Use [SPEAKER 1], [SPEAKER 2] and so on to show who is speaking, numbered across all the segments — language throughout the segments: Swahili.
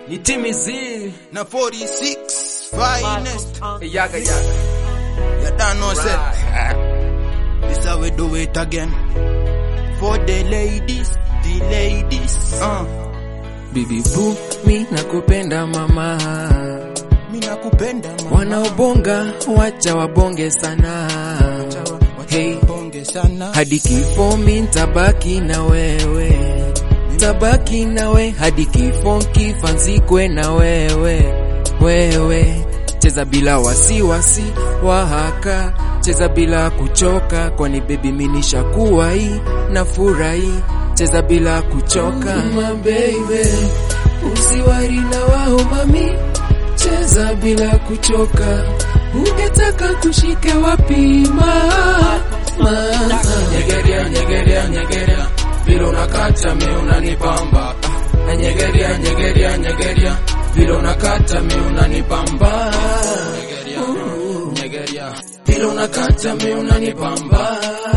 [SPEAKER 1] ni timizi
[SPEAKER 2] na 46 finest
[SPEAKER 1] yaga yaga
[SPEAKER 2] you don't know say this how we do it again for the ladies the ladies uh
[SPEAKER 1] bibi bu mi nakupenda mama
[SPEAKER 2] mimi nakupenda mama
[SPEAKER 1] wanaobonga wacha wabonge sana hey
[SPEAKER 2] bonge sana
[SPEAKER 1] hadi kifo mi ntabaki na wewe tabaki nawe hadi kifo kifanzikwe na wewe wewe cheza bila wasiwasi wahaka cheza bila kuchoka kwani bebi minishakuwa hii na furahi cheza bila kuchoka my baby usiwari na wao mami cheza bila kuchoka ungetaka kushike wapi ma ma nyegeria nyegeria nyegeria vile unakata mi unanipamba Ah, nyegeria nyegeria nyegeria vile unakata mi unanipamba nyegeria nyegeria vile unakata mi unanipamba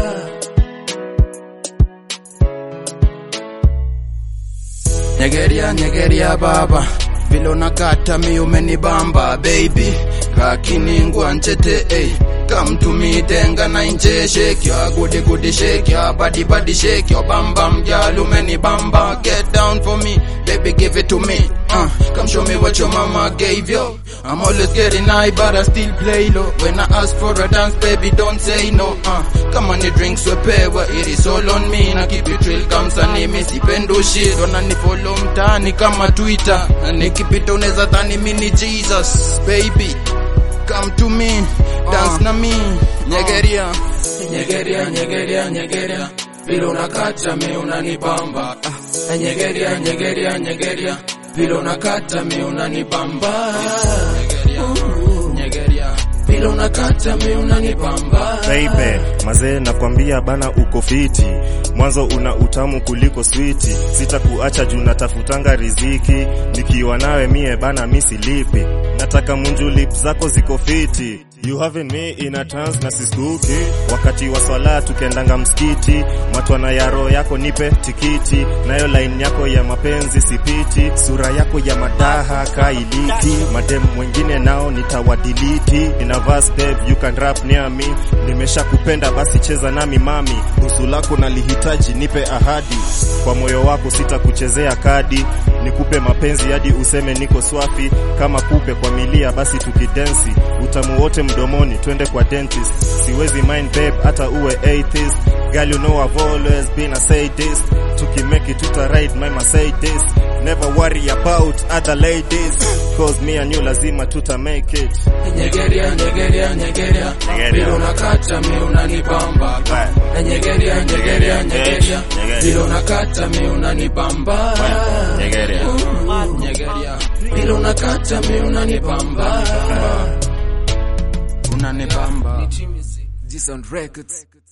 [SPEAKER 2] Nyegeria nyegeria baba vile unakata mi umenibamba baby kakiningwa nchete eh. Come to me tenga na inje shake your goody goody shake your body body shake your bam bam girl umenibamba get down for me baby give it to me uh, come show me what your mama gave you I'm always getting high but I still play low when I ask for a dance baby don't say no uh, come on the drinks we pay well, it is all on me na keep it real kamsani mi sipendo shit wananifollow mtaani kama Twitter na nikipita unaweza dhani mi ni Jesus baby come to me dance na me nyegeria
[SPEAKER 1] nyegeria nyegeria nyegeria vile unakata mi unanipamba Ah, nyegeria nyegeria nyegeria vile unakata mi unanipamba nyegeria vile unakata mi unanipamba
[SPEAKER 3] Baby, mazee nakwambia bana uko fiti, mwanzo una utamu kuliko switi, sitakuacha juu natafutanga riziki, nikiwa nawe mie bana misilipi, nataka munju lip zako ziko fiti You having me in a trance na siskuki wakati wa swala tukendanga msikiti matwana ya roho yako nipe tikiti nayo line yako ya mapenzi sipiti sura yako ya madaha kailiti madem mwengine nao nitawadiliti ina verse babe you can rap near me nimesha kupenda basi cheza nami mami usu lako nalihitaji nipe ahadi kwa moyo wako sitakuchezea kadi nikupe mapenzi hadi useme niko swafi kama kupe kwa milia basi tukidensi utamu wote mdomoni twende kwa dentist siwezi mind babe hata uwe atheist girl you know I've always been a sadist tukimake it tuta ride my Mercedes never worry about other ladies cause me and you lazima tuta make it
[SPEAKER 1] nyegeria nyegeria nyegeria vile unakata mi unanipamba nyegeria nyegeria nyegeria vile unakata mi unanipamba nyegeria vile unakata mi unanipamba
[SPEAKER 2] unanibamba
[SPEAKER 1] G Sound Records